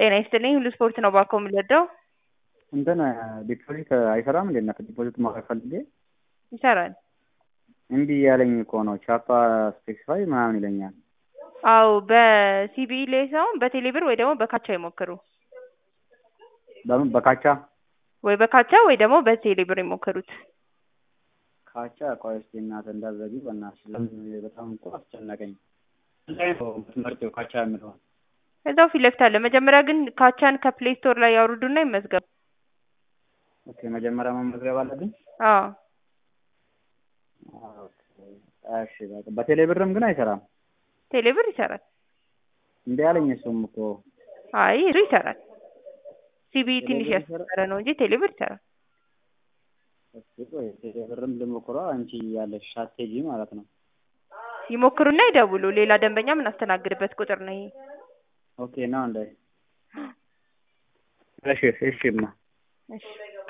ጤና ይስጥልኝ ሁሉ ስፖርት ነው ባኮ የምንወደው እንትን ዲፖዚት አይሰራም እንዴ? እናት ዲፖዚት ማድረግ ፈልጌ ይሰራል። እምቢ ያለኝ እኮ ነው። ቻፓ ስፔሲፋይ ምናምን ይለኛል። አዎ በሲቢኢ ላይ ሳይሆን በቴሌብር ወይ ደግሞ በካቻ ይሞክሩ። በምን በካቻ ወይ በካቻ ወይ ደግሞ በቴሌብር ይሞክሩት። ካቻ ቆይ እስኪ እናትህ እንዳትዘጊ በእናትሽ። ለምን በጣም እኮ አስጨነቀኝ። ላይ ነው የምትመርጪው ካቻ የምለውን እዛው ፊት ለፊት አለ። መጀመሪያ ግን ካቻን ከፕሌይ ስቶር ላይ ያውርዱና ይመዝገቡ። ኦኬ መጀመሪያ መመዝገብ አለብኝ። አዎ እሺ በቃ በቴሌ ብርም ግን አይሰራም። ቴሌብር ይሰራል። እንዴ ያለኝ እሱም እኮ አይ እሱ ይሰራል። ሲቢኢ ትንሽ ቴሌብር ያስቸገረ ነው እንጂ ቴሌብር ይሰራል። እስኪ ቆይ ቴሌ ብርም ልሞክረው አንቺ ያለሽ ስትራቴጂ ማለት ነው። ይሞክሩና ይደውሉ። ሌላ ደንበኛ የምናስተናግድበት ቁጥር ነው ይሄ። ኦኬ ነው እንዴ? እሺ እሺማ እሺ